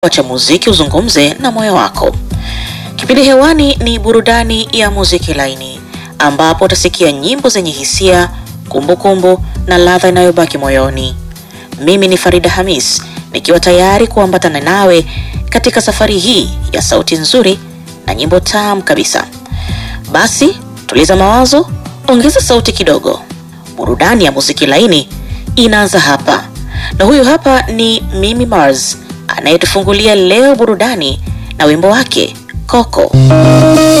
Wacha muziki uzungumze na moyo wako. Kipindi hewani ni burudani ya muziki laini, ambapo utasikia nyimbo zenye hisia, kumbukumbu kumbu, na ladha inayobaki moyoni. Mimi ni Farida Hamis nikiwa tayari kuambatana nawe katika safari hii ya sauti nzuri na nyimbo tamu kabisa. Basi tuliza mawazo, ongeza sauti kidogo. Burudani ya muziki laini inaanza hapa, na huyu hapa ni Mimi Mars anayetufungulia leo burudani na wimbo wake Coco.